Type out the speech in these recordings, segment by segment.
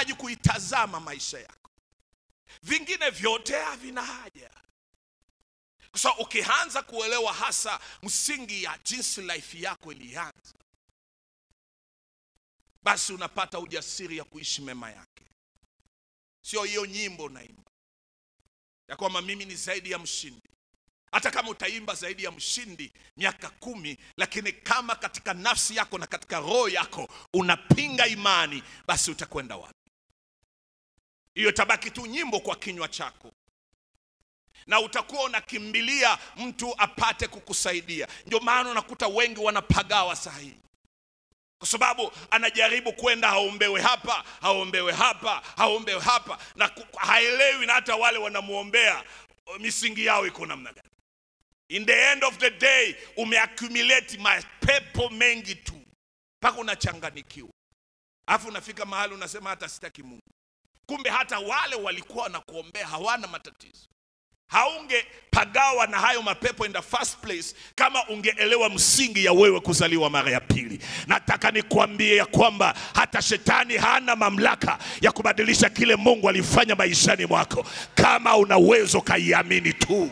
unahitaji kuitazama maisha yako vingine vyote havina haja kwa sababu ukianza kuelewa hasa msingi ya jinsi life yako ilianza basi unapata ujasiri ya kuishi mema yake sio hiyo nyimbo unaimba ya kwamba mimi ni zaidi ya mshindi hata kama utaimba zaidi ya mshindi miaka kumi lakini kama katika nafsi yako na katika roho yako unapinga imani basi utakwenda wapi hiyo tabaki tu nyimbo kwa kinywa chako na utakuwa unakimbilia mtu apate kukusaidia ndio maana unakuta wengi wanapagawa sahihi kwa sababu anajaribu kwenda haombewe hapa haombewe hapa haombewe hapa na ku- haelewi na hata wale wanamwombea misingi yao iko namna gani in the end of the day umeaccumulate mapepo mengi tu mpaka unachanganikiwa alafu unafika mahali unasema hata sitaki mungu kumbe hata wale walikuwa wanakuombea hawana matatizo haungepagawa na hayo mapepo in the first place kama ungeelewa msingi ya wewe kuzaliwa mara ya pili nataka nikuambie ya kwamba hata shetani hana mamlaka ya kubadilisha kile mungu alifanya maishani mwako kama una uwezo kaiamini tu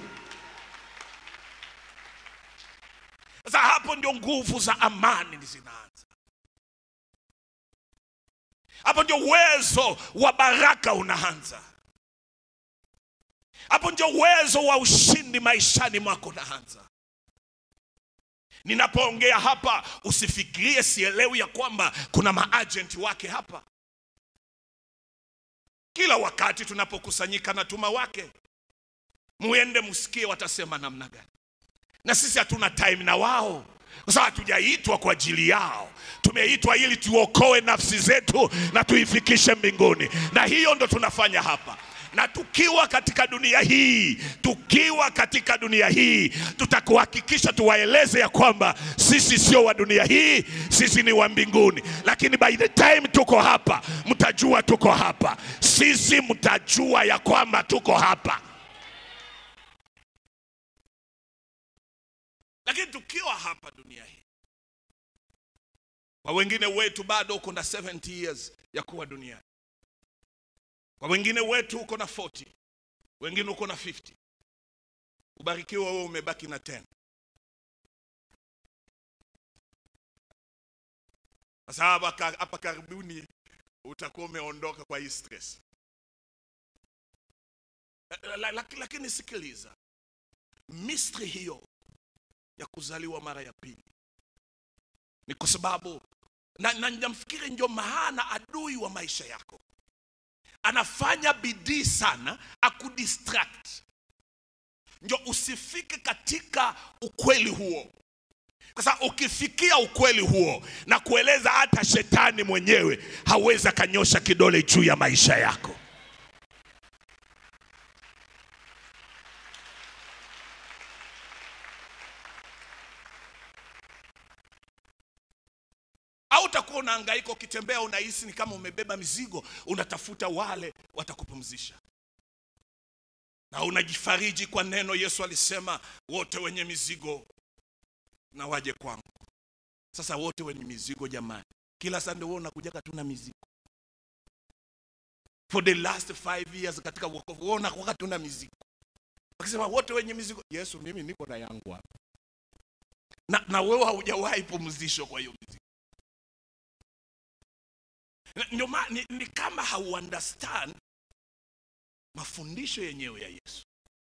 sasa hapo ndio nguvu za amani zinaanza hapo ndio uwezo wa baraka unaanza hapo ndio uwezo wa ushindi maishani mwako unaanza ninapoongea hapa usifikirie sielewi ya kwamba kuna maajenti wake hapa kila wakati tunapokusanyika na tuma wake muende msikie watasema namna gani na sisi hatuna time na wao kwa sababu hatujaitwa kwa ajili yao tumeitwa ili tuokoe nafsi zetu na tuifikishe mbinguni na hiyo ndo tunafanya hapa na tukiwa katika dunia hii tukiwa katika dunia hii tutakuhakikisha tuwaeleze ya kwamba sisi sio wa dunia hii sisi ni wa mbinguni lakini by the time tuko hapa mtajua tuko hapa sisi mtajua ya kwamba tuko hapa lakini tukiwa hapa dunia hii kwa wengine wetu bado uko na 70 years ya kuwa duniani kwa wengine wetu uko na 40 wengine uko na 50 ubarikiwa wewe umebaki na 10 sasa hapa ka- hapa karibuni utakuwa umeondoka kwa hii stress La- la- la- lakini sikiliza mystery hiyo ya kuzaliwa mara ya pili ni kwa sababu na, na namfikiri ndio maana adui wa maisha yako anafanya bidii sana akudistract ndio usifike katika ukweli huo kwa sababu ukifikia ukweli huo na kueleza hata shetani mwenyewe hawezi akanyosha kidole juu ya maisha yako au utakuwa unahangaika ukitembea unahisi ni kama umebeba mizigo unatafuta wale watakupumzisha na unajifariji kwa neno yesu alisema wote wenye mizigo na waje kwangu sasa wote wenye mizigo jamani kila sande wewe unakujaga tu na mizigo for the last five years katika wokovu wewe unakuwa tu na mizigo akisema wote wenye mizigo yesu mimi niko na yangu hapa na, na wewe haujawahi pumzisho kwa hiyo mizigo Na- ndio maana ni, ni kama hauunderstand mafundisho yenyewe ya yesu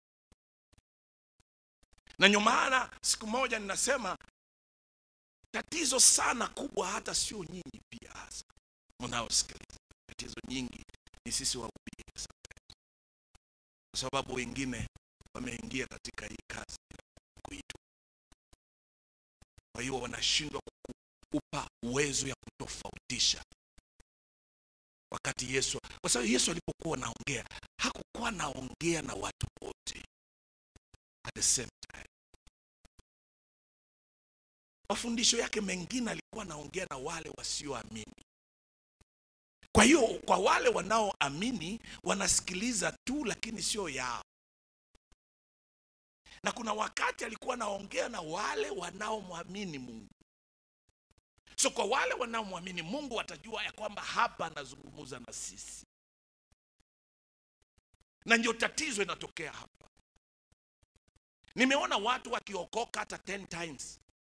na ndio maana siku moja ninasema tatizo sana kubwa hata sio nyinyi pia hasa mnaosikiliza tatizo nyingi ni sisi wahubiri sometimes. kwa sababu wengine wameingia katika hii kazi ya kuitwa kwa hiyo wanashindwa kukupa uwezo ya kutofautisha wakati yesu kwa sababu yesu alipokuwa anaongea hakukuwa anaongea na watu wote at the same time mafundisho yake mengine alikuwa anaongea na wale wasioamini kwa hiyo kwa wale wanaoamini wanasikiliza tu lakini sio yao na kuna wakati alikuwa anaongea na wale wanaomwamini mungu so kwa wale wanaomwamini mungu watajua ya kwamba hapa anazungumza na sisi na ndio tatizo inatokea hapa nimeona watu wakiokoka hata 10 times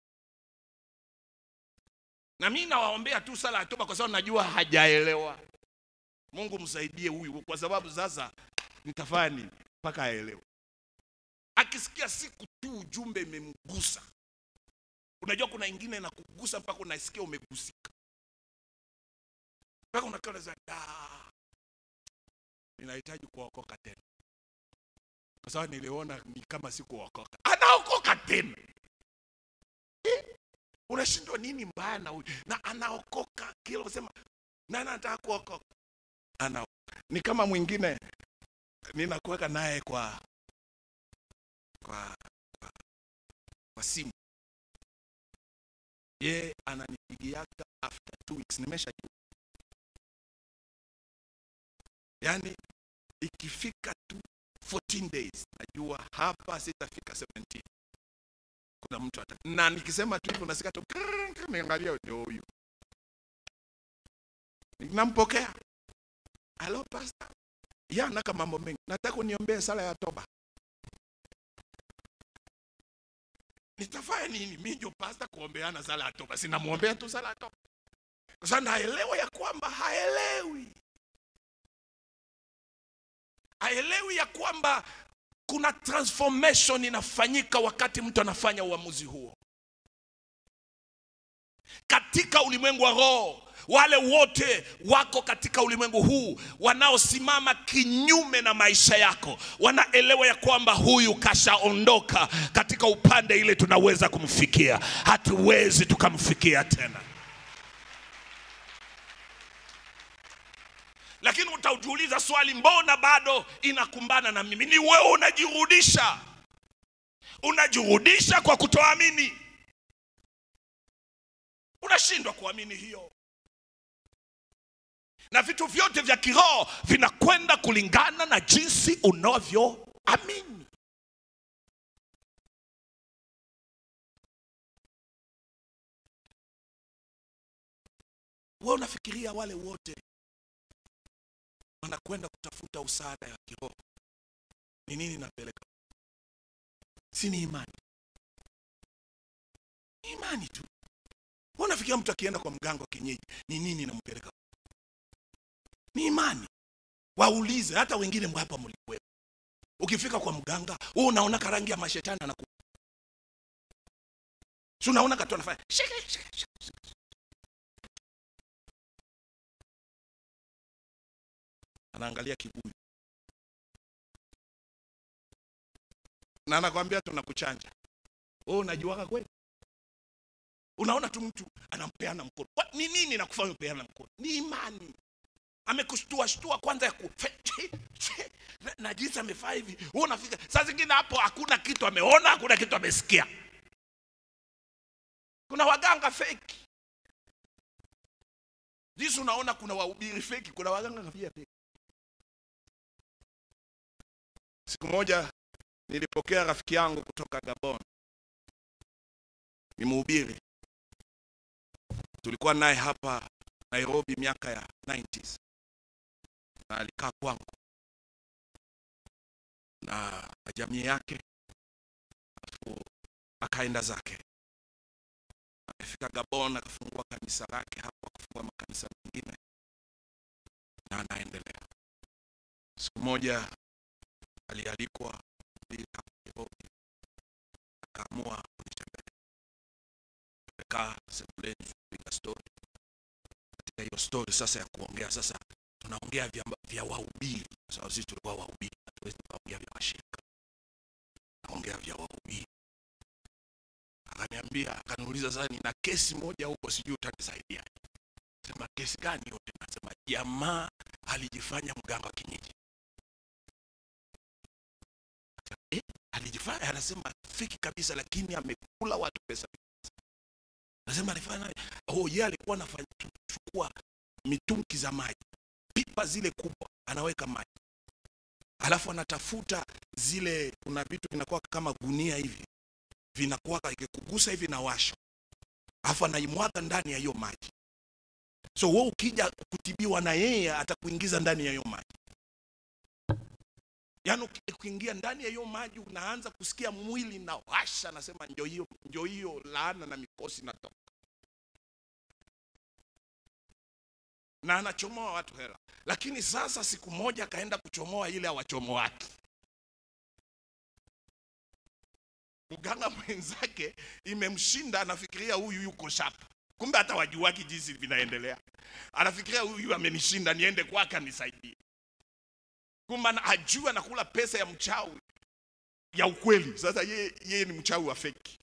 na mi nawaombea tu sala ya toba kwa sababu najua hajaelewa mungu msaidie huyu kwa sababu sasa nitafanya nini mpaka aelewe akisikia siku tu ujumbe imemgusa unajua kuna ingine na kugusa mpaka unasikia umegusika mpaka unakaa unasema "Ah, ninahitaji kuokoka tena kwa sababu niliona ni kama sikuokoka anaokoka tena Eh, unashindwa nini mbaya na huyu na anaokoka kila unasema nani anataka kuokoka ana ni kama mwingine ninakuweka naye kwa kwa kwa, kwa simu ye ananipigiaga after two weeks nimeshajua yaani ikifika tu 14 days najua hapa sitafika 17 kuna mtu ata na nikisema tu hivyo nasikia tu krrrr, krrrr, niangalia ndio huyu nampokea halo pasta ya anaka mambo mengi nataka uniombee sala ya toba nitafanya nini mi ndio pasta kuombeana sala ya toba sinamwombea tu sala ya toba kwa sababu naelewa ya kwamba haelewi haelewi ya kwamba kuna transformation inafanyika wakati mtu anafanya uamuzi huo katika ulimwengu wa roho wale wote wako katika ulimwengu huu wanaosimama kinyume na maisha yako wanaelewa ya kwamba huyu kashaondoka katika upande ile tunaweza kumfikia hatuwezi tukamfikia tena lakini utajiuliza swali mbona bado inakumbana na mimi ni wewe unajirudisha unajirudisha kwa kutoamini unashindwa kuamini hiyo na vitu vyote vya kiroho vinakwenda kulingana na jinsi unavyoamini we unafikiria wale wote wanakwenda kutafuta usaada ya kiroho ni nini napeleka si ni imani ni imani tu Wewe unafikiria mtu akienda kwa mganga wa kienyeji ni nini inampeleka ni imani waulize hata wengine hapa mlikuwepo ukifika kwa mganga wewe unaona karangi ya mashetani anaku si unaona katu anafanya shika, shika, shika, shika. anaangalia kibuyu na anakwambia tunakuchanja wewe unajuaga kweli unaona tu mtu anampeana mkono Kwa- ni nini nakufanya upeana mkono ni imani amekushtua shtua kwanza ya ku na- na jinsi amefaa hivi wewe unafika saa zingine hapo hakuna kitu ameona hakuna kitu amesikia kuna waganga feki jinsi unaona kuna wahubiri feki kuna waganga pia feki siku moja nilipokea rafiki yangu kutoka gabon ni mhubiri tulikuwa naye hapa nairobi miaka ya 90s na alikaa kwangu na na jamii yake alafu akaenda zake akafika gabon akafungua kanisa lake hapo akafungua makanisa mengine na anaendelea siku moja alialikwa mbili hapa nairobi akaamua kunitembelea tumekaa sebuleni kupiga stori katika hiyo stori sasa ya kuongea sasa tunaongea vya, vya wahubiri kwa sababu sisi tulikuwa wahubiri hatuwezi tukaongea vya washirika naongea vya wahubiri akaniambia akaniuliza sasa nina kesi moja huko sijui utanisaidia sema kesi gani yote nasema jamaa alijifanya mganga wa kienyeji eh, alijifanya anasema fiki kabisa lakini amekula watu pesa nasema alifanya oh yeye alikuwa anafanya chukua mitungi za maji pipa zile kubwa anaweka maji alafu anatafuta zile kuna vitu vinakuwa kama gunia hivi vinakuwa ikikugusa hivi na washo alafu anaimwaga ndani ya hiyo maji so wewe ukija kutibiwa na yeye atakuingiza ndani ya hiyo maji yaani uki- ukiingia ndani ya hiyo maji unaanza kusikia mwili na washa nasema ndio hiyo ndio hiyo laana na mikosi natoka na anachomoa watu hela lakini sasa siku moja akaenda kuchomoa ile awachomoaki mganga mwenzake imemshinda anafikiria huyu yuko shapa kumbe hata wajuaki jinsi vinaendelea anafikiria huyu amenishinda niende kwake anisaidie kumbe ana- ajua nakula pesa ya mchawi ya ukweli sasa yeye yeye ni mchawi wa feki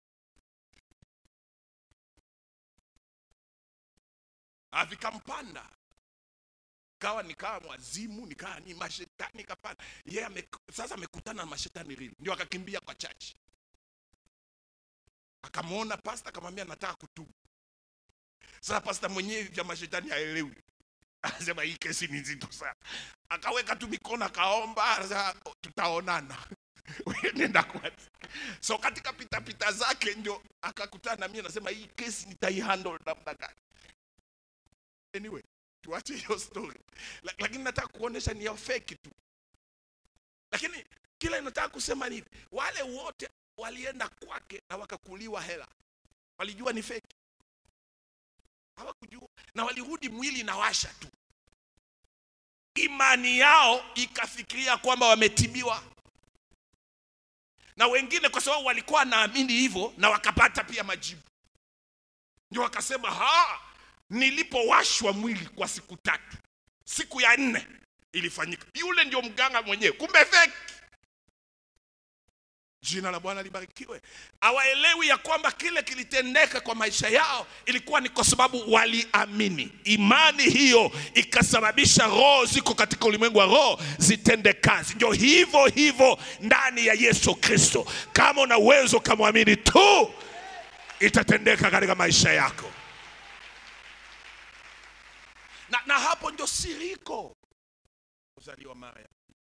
Ah, vikampanda kawa nikawa mwazimu nikawa ni mashetani kapanda yeye ame, sasa amekutana na mashetani rili ndio akakimbia kwa chachi akamwona pasta akamwambia nataka kutubu sasa pasta mwenyewe vya mashetani haelewi anasema hii kesi ni nzito sana akaweka tu mikono akaomba sasa tutaonana Wewe nenda kwanza so katika pitapita zake ndio akakutana na mimi anasema hii kesi nitaihandle namna gani anyway tuache hiyo story La- lakini nataka kuonesha ni ya feki tu lakini kila inataka kusema ni hivi wale wote walienda kwake na wakakuliwa hela walijua ni feki hawakujua na walirudi mwili na washa tu imani yao ikafikiria kwamba wametibiwa na wengine kwa sababu walikuwa wanaamini hivyo na wakapata pia majibu ndio wakasema ha nilipowashwa mwili kwa siku tatu siku ya nne ilifanyika yule ndio mganga mwenyewe kumbe feki jina la bwana libarikiwe hawaelewi ya kwamba kile kilitendeka kwa maisha yao ilikuwa ni kwa sababu waliamini imani hiyo ikasababisha roho ziko katika ulimwengu wa roho zitende kazi ndio hivyo hivyo ndani ya yesu kristo kama una uwezo ukamwamini tu itatendeka katika maisha yako na, na hapo ndio siri iko kuzaliwa mara ya pili.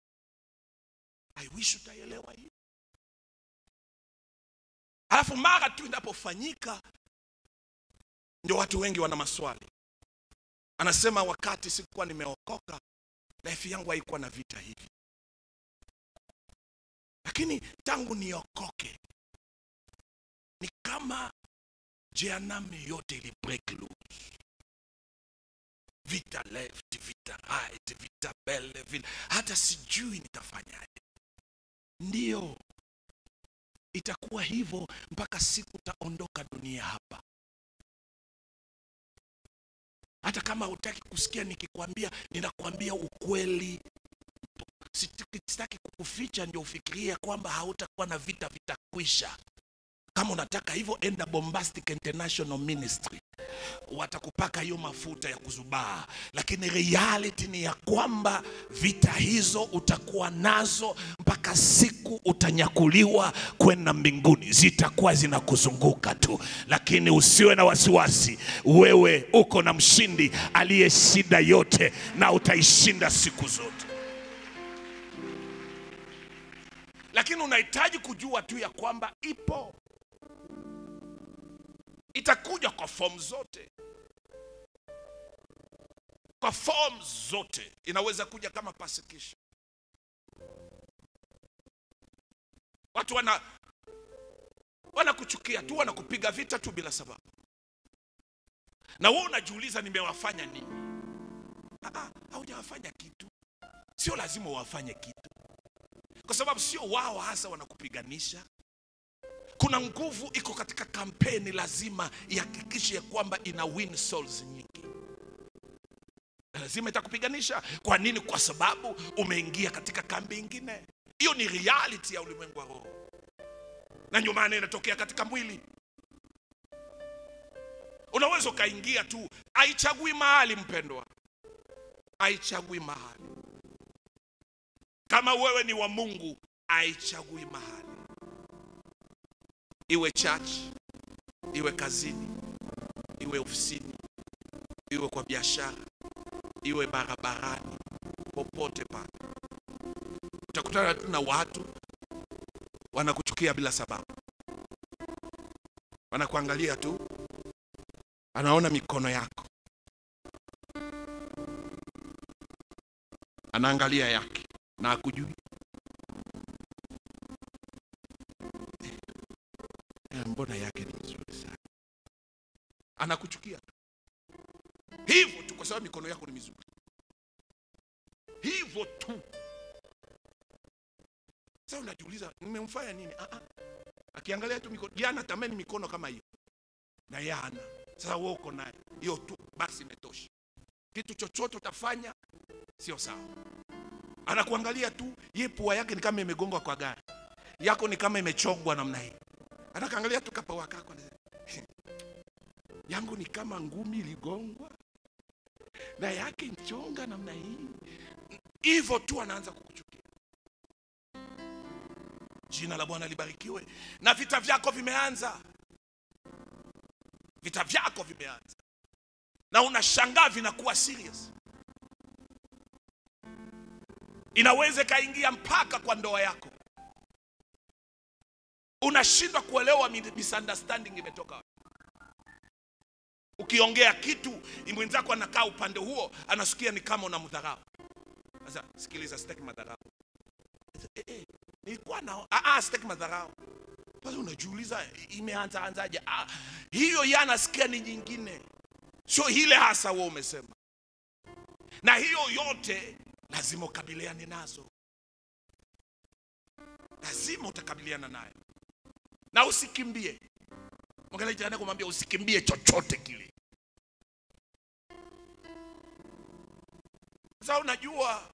I wish utaelewa hii alafu mara tu inapofanyika ndio watu wengi wana maswali anasema wakati sikuwa nimeokoka life yangu haikuwa na vita hivi lakini tangu niokoke ni kama jehanamu yote ili break loose vita left vita right vita mbele vile hata sijui nitafanyaje ndiyo itakuwa hivyo mpaka siku utaondoka dunia hapa hata kama hutaki kusikia nikikwambia ninakwambia ukweli Sitaki- sitaki kukuficha ndio ufikirie kwamba hautakuwa na vita vitakwisha kama unataka hivyo enda bombastic international ministry watakupaka hiyo mafuta ya kuzubaa lakini reality ni ya kwamba vita hizo utakuwa nazo mpaka siku utanyakuliwa kwenda mbinguni zitakuwa zinakuzunguka tu lakini usiwe na wasiwasi wewe uko na mshindi aliyeshinda yote na utaishinda siku zote lakini unahitaji kujua tu ya kwamba ipo itakuja kwa fomu zote kwa fomu zote inaweza kuja kama persecution watu wana wanakuchukia tu wanakupiga vita tu bila sababu na wewe unajiuliza nimewafanya nini Ah, ah, haujawafanya kitu sio lazima wafanye kitu kwa sababu sio wao hasa wanakupiganisha kuna nguvu iko katika kampeni lazima ihakikishe ya kwamba ina win souls nyingi lazima itakupiganisha kwa nini kwa sababu umeingia katika kambi ingine hiyo ni reality ya ulimwengu wa roho na ndio maana inatokea katika mwili unaweza ukaingia tu haichagui mahali mpendwa haichagui mahali kama wewe ni wa mungu haichagui mahali iwe church iwe kazini iwe ofisini iwe kwa biashara iwe barabarani popote pale utakutana tu na watu wanakuchukia bila sababu wanakuangalia tu anaona mikono yako, anaangalia yake na akujui. Eh, mbona yake ni mzuri sana, anakuchukia tu hivyo tu, kwa sababu mikono yako ni mizuri, hivyo tu. Sasa unajiuliza nimemfanya nini? Ah, ah. Akiangalia tu mikono, jana tamani mikono kama hiyo na yeye hana. Sasa wewe uko naye, hiyo tu basi imetosha. Kitu chochote utafanya sio sawa. Anakuangalia tu, ye pua yake ni kama imegongwa kwa gari, yako ni kama imechongwa namna hii. Anakaangalia tu kapawa kako, anasema, yangu ni kama ngumi iligongwa na yake mchonga namna hii, hivyo tu anaanza kukuchukia. Jina la Bwana libarikiwe. Na vita vyako vimeanza, vita vyako vimeanza, na unashangaa vinakuwa serious. Inaweza ikaingia mpaka kwa ndoa yako, unashindwa kuelewa mi- misunderstanding imetoka wapi. Ukiongea kitu mwenzako anakaa upande huo, anasikia ni kama unamdharau. Sasa sikiliza, sitaki madharau. Eh, eh, nilikuwa na ah, ah, sitaki madharau. Sasa unajiuliza imeanza anzaje? Ah, hiyo yeye anasikia ni nyingine, sio ile hasa wewe umesema, na hiyo yote lazima ukabiliane nazo, lazima utakabiliana nayo na usikimbie. Mwangalia jirani yako, mwambie usikimbie chochote kile. Sasa unajua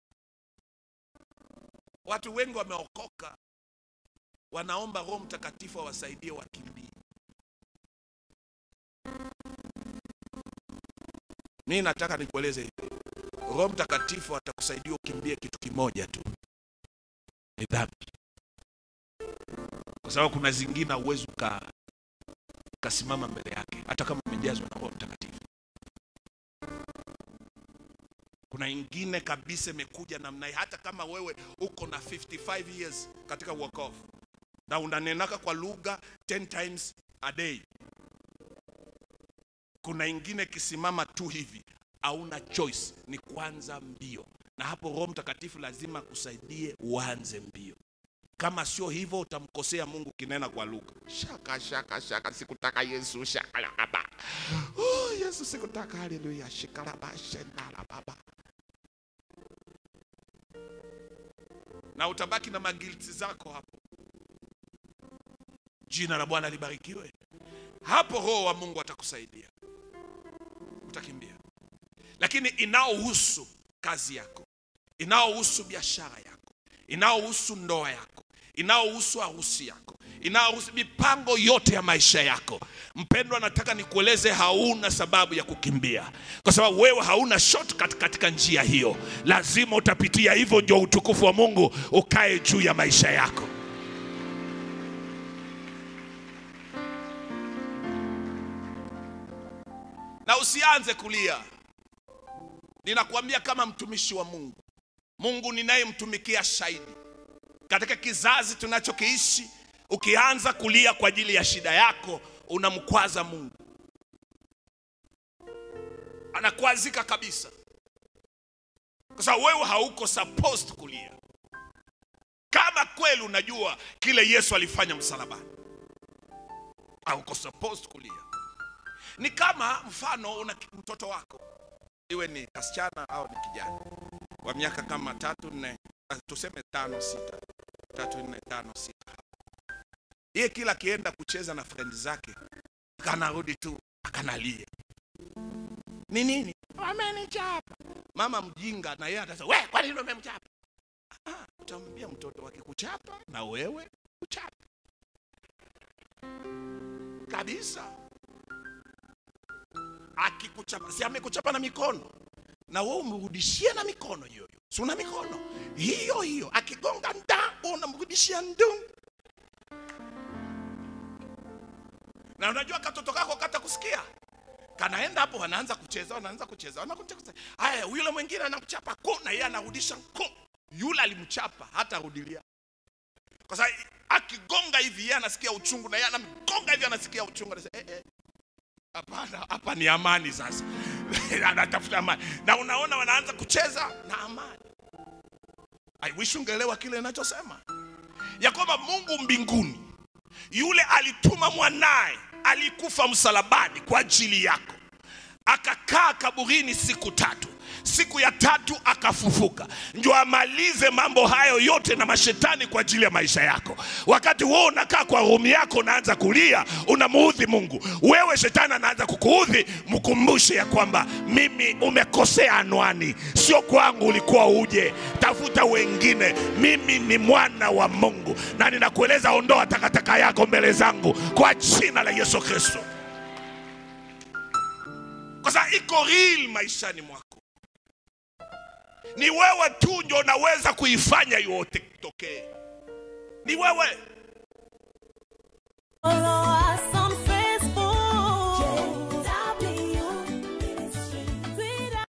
watu wengi wameokoka, wanaomba Roho Mtakatifu awasaidie wakimbie. Mimi nataka nikueleze hivi, Roho Mtakatifu atakusaidia ukimbie kitu kimoja tu, ni dhambi, kwa sababu kuna zingine hauwezi uka ukasimama mbele yake hata kama umejazwa na Roho Mtakatifu. Kuna ingine kabisa imekuja namna hii, hata kama wewe uko na 55 years katika wokovu na unanenaka kwa lugha 10 times a day, kuna ingine kisimama tu hivi, hauna choice, ni kuanza mbio, na hapo Roho Mtakatifu lazima akusaidie uanze mbio. Kama sio hivyo, utamkosea Mungu kinena kwa lugha. Shaka shaka shaka, sikutaka Yesu, shakalaba. Oh, Yesu sikutaka, haleluya, shikalaba shendala baba. Na utabaki na magilti zako hapo. Jina la Bwana libarikiwe. Hapo Roho wa Mungu atakusaidia, utakimbia. Lakini inaohusu kazi yako, inaohusu biashara yako, inaohusu ndoa yako, inaohusu harusi yako, inaohusu mipango yote ya maisha yako, mpendwa, nataka nikueleze, hauna sababu ya kukimbia, kwa sababu wewe hauna shortcut katika njia hiyo. Lazima utapitia hivyo, ndio utukufu wa Mungu ukae juu ya maisha yako. na usianze kulia. Ninakuambia kama mtumishi wa Mungu, Mungu ninayemtumikia shahidi, katika kizazi tunachokiishi, ukianza kulia kwa ajili ya shida yako, unamkwaza Mungu, anakwazika kabisa, kwa sababu wewe hauko supposed kulia. Kama kweli unajua kile Yesu alifanya msalabani, hauko supposed kulia. Ni kama mfano una mtoto wako, iwe ni kasichana au ni kijana wa miaka kama tatu nne, ah, tuseme tano sita, tatu nne tano sita. Yeye kila akienda kucheza na friend zake akanarudi tu akanalia. Ni nini? Amenichapa. Mama mjinga na yeye atasema, "We, kwa nini umemchapa?" Ah, utamwambia mtoto wake kuchapa na wewe uchapa. Kabisa akikuchapa si amekuchapa na mikono na wewe umrudishie na mikono hiyo hiyo si una mikono hiyo hiyo akigonga nda unamrudishia ndu na unajua katoto kako kata kusikia kanaenda hapo wanaanza kucheza wanaanza kucheza wanakuja kucheza haya yule mwingine anakuchapa ko na yeye anarudisha ko yule alimchapa hata rudilia kwa sababu akigonga hivi yeye anasikia uchungu na yeye anamgonga hivi anasikia uchungu anasema eh, eh. hapana hapa ni amani sasa anatafuta amani na unaona wanaanza kucheza na amani i wish ungeelewa kile ninachosema ya kwamba mungu mbinguni yule alituma mwanaye alikufa msalabani kwa ajili yako akakaa kaburini siku tatu siku ya tatu akafufuka ndio amalize mambo hayo yote na mashetani kwa ajili ya maisha yako wakati wewe unakaa kwa rumu yako unaanza kulia unamuudhi mungu wewe shetani anaanza kukuudhi mkumbushe ya kwamba mimi umekosea anwani sio kwangu ulikuwa uje tafuta wengine mimi ni mwana wa mungu na ninakueleza ondoa takataka yako mbele zangu kwa jina la yesu kristo kwa sababu iko real maishani mwako ni wewe tu ndio unaweza kuifanya yote tokee ni wewe